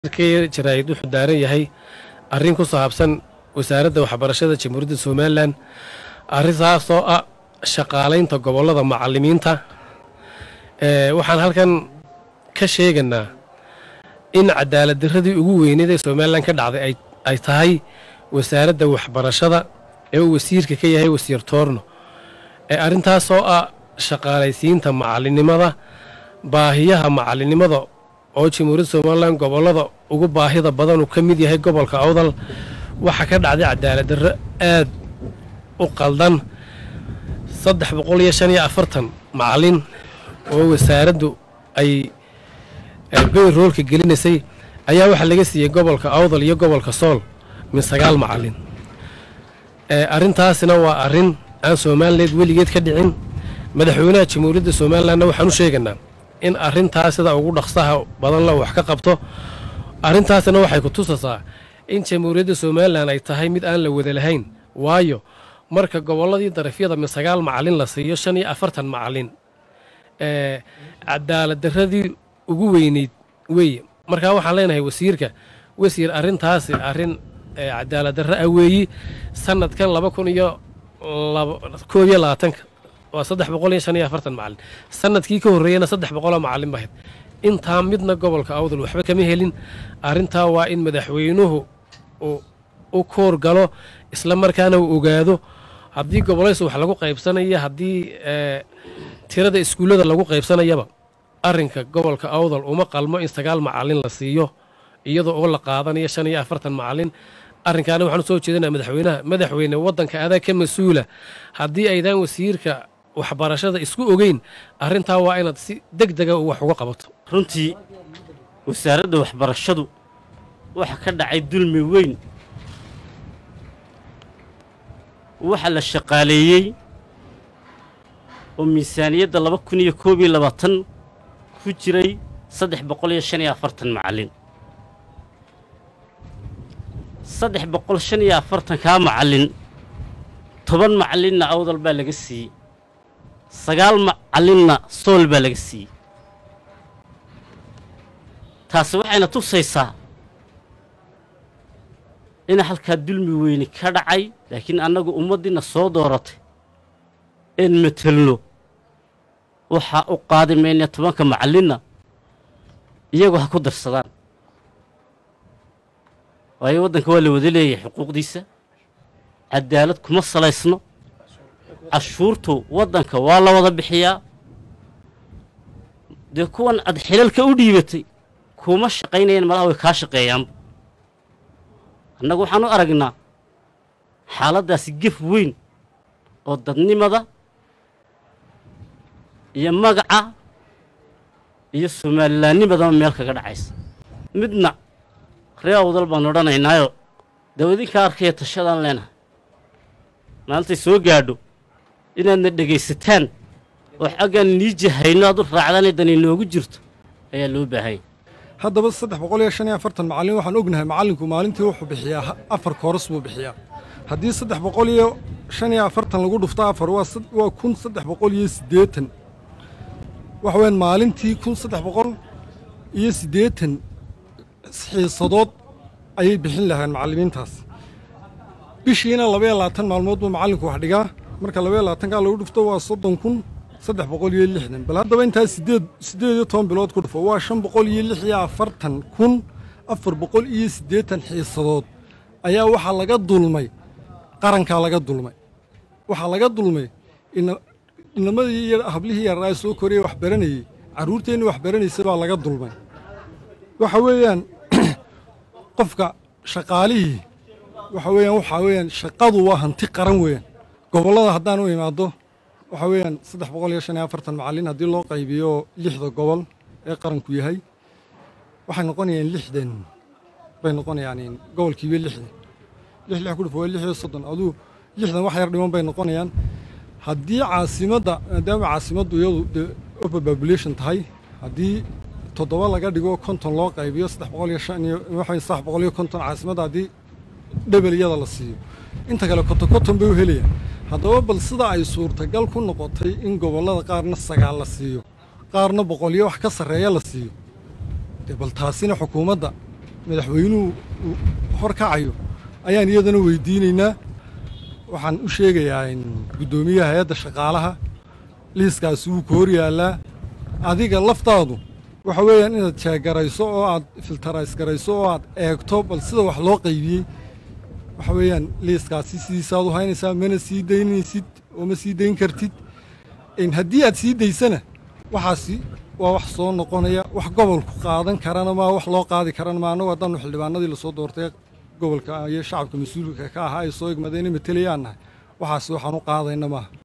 kii jaraa'id wuxuu daaran yahay arrin ku saabsan wasaaradda waxbarashada jamhuuriyadda somalilan arrintaasoo ah shaqaalaynta gobollada macallimiinta ee waxaan halkan ka sheegaynaa in cadaalad darradii ugu weyneed ee somalilan ka dhacday ay ay tahay wasaaradda waxbarashada ee uu wasiirka ka yahay wasiir toorno ee arrintaasoo ah shaqaalaysiinta macallinimada baahiyaha macallinimada oo jamhuuriyadda somalilan gobollada ugu baahida badan uu ka mid yahay gobolka awdal waxaa ka dhacday cadaalad darro aad u qaldan saddex boqol iyo shan iyo afartan macallin oo wasaaraddu ay bayr roolka gelinaysay ayaa waxaa laga siiyey gobolka awdal iyo gobolka sool min sagaal macallin arrintaasina waa arrin aan somalileed weligeed ka dhicin madaxweynaha jamhuuriyadda somalilanna waxaan u sheegaynaa in arrintaas sida ugu dhaqsaha badan la wax ka qabto arrintaasina waxay ku tusaysaa in jamhuuriyadda somalilan ay tahay mid aan la wada lahayn waayo marka gobolladii darafyada min sagaal macallin la siiyo shan iyo afartan macallin cadaalad darradii ugu weyneyd weeye markaa waxaan leenahay wasiirka wasiir arrintaasi arrin cadaalad darro ah weeyi sanadkan laba kun iyo koob iyo labaatanka waa saddex boqol iyo shan iyo afartan macallin sanadkii ka horreeyana saddex boqoloo macallin bahayd intaa midna gobolka awdal waxba kama helin arrintaa waa in madaxweynuhu u koor galo isla markaana uu ogaado haddii gobolaysa wax lagu qaybsanaya haddii tirada iskuullada lagu qaybsanayaba arrinka gobolka awdal uma qalmo in sagaal macallin la siiyo iyadoo oo la qaadanayo shan iyo afartan macallin arrinkaana waxaan usoo jeedinaa madaxweynaha madaxweyne waddanka adaa ka mas-uula haddii aydaan wasiirka waxbarashada isku ogeyn arrintaa waa inaad si deg dega wax uga qabato runtii wasaaradda waxbarashadu waxa ka dhacay dulmi weyn waxa la shaqaaleeyey oo miisaaniyadda laba kun iyo koob iyo labaatan ku jiray saddex boqol iyo shan iyo afartan macallin saddex boqol shan iyo afartankaa macallin toban macallinna awdal baa laga siiyey sagaal macallinna sool baa laga siiyey taasi waxayna tusaysaa in halkaa dulmi weyni ka dhacay laakiin annagu ummaddiinna soo dooratay een matelno waxaa u qaadi maynaya tobanka macallinna iyagu ha ku darsadaan waayo waddanka waa la wada leeyahay xuquuqdiisa cadaalad kuma salaysno cashuurtu waddanka waa la wada bixiyaa dee kuwan aad xilalka u dhiibatay kuma shaqaynayaan malaha way kaa shaqeeyaanba annagu waxaan u aragnaa xaaladdaasi gef weyn oo dadnimada iyo magaca iyo somaalilaannimadaba meel kaga dhacaysa midna ree awdal baan odhanaynaayo dawadinkaa arkaya tashadaan leenahay maalintay soo gaadho inaadna dhegaysataan oo xaggaan nii jahayno aad u raacdaanay dan inoogu jirto ayaa loo baahanya haddaba saddex boqol iyo shan iyo afartan macallin waxaan ognahay macallinku maalintii wuxuu bixiyaa afar kooras buu bixiyaa haddii saddex boqol iyo shan iyo afartan lagu dhufto afar waa kun saddex boqol iyo siddeetan waxa weyaan maalintii kun saddex boqol iyo siddeetan xiisadood ayay bixin lahayn macallimiintaas bishiina labaiyo labaatan maalmood buu macallinku wax dhigaa marka labaiyo labaatankaa lagu dhufto waa soddon kun saddex boqol iyo lixdan bal haddaba intaa sideed siddeed iyo toban bilood ku dhufo waa shan boqol iyo lix iyo afartan kun afar boqol iyo siddeetan xiisadood ayaa waxaa laga dulmay qarankaa laga dulmay waxaa laga dulmay inamadii iyo hablihii yaraa soo koraya wax baranayey carruurteennii wax baranaysa baa laga dulmay waxa weeyaan qofka shaqaalihii waxa weeyaan waxaa weeyaan shaqadu waa hanti qaran weeyaan gobollada haddaan u imaaddo waxaa weeyaan saddex boqol iyo shan iyo afartan macallin haddii loo qaybiyo lixda gobol ee qaranku yahay waxay noqonayaan lixdan bay noqonayaan gobolkiiba lixdan lix lix ku dhufo waa lix iyo soddon aduu lixdan wax yar dhiman bay noqonayaan haddii caasimadda maadaama caasimaddu iyadu dee over population tahay haddii toddoba laga dhigo konton loo qaybiyo saddex boqol iyo shan iyo waxa saddex boqol iyo konton caasimadda haddii dhebel iyada la siiyo inta kale konton konton bay u helayaan haddaba bal sida ay suurtagal ku noqotay in gobollada qaarna sagaal la siiyo qaarna boqolyo wax ka sarreeya la siiyo dee bal taasina xukuumadda madaxweynuhu uu hor kacayo ayaan iyadana weydiinaynaa waxaan u sheegayaa in guddoomiyaha hay-adda shaqaalaha liiskaasi wuu ku hor yaallaa adiga laftaadu waxa weeyaan inaad jeegarayso oo aad filtarays garayso oo aad eegto bal sida wax loo qaybiyey waxa weeyaan liiskaasi sidiisaad u haynaysaa mana sii daynaysid oo ma sii dayn kartid haddii aad sii daysana waxaasi waa wax soo noqonaya wax gobolku qaadan karana maa wax loo qaadi karana maa annagu haddaanu xildhibaanadii lasoo doortay gobolka iyo shacabka mas-uulka ka ahaa ay soo egmadeen matelayaannahay waxaasi waxaan u qaadayna maaha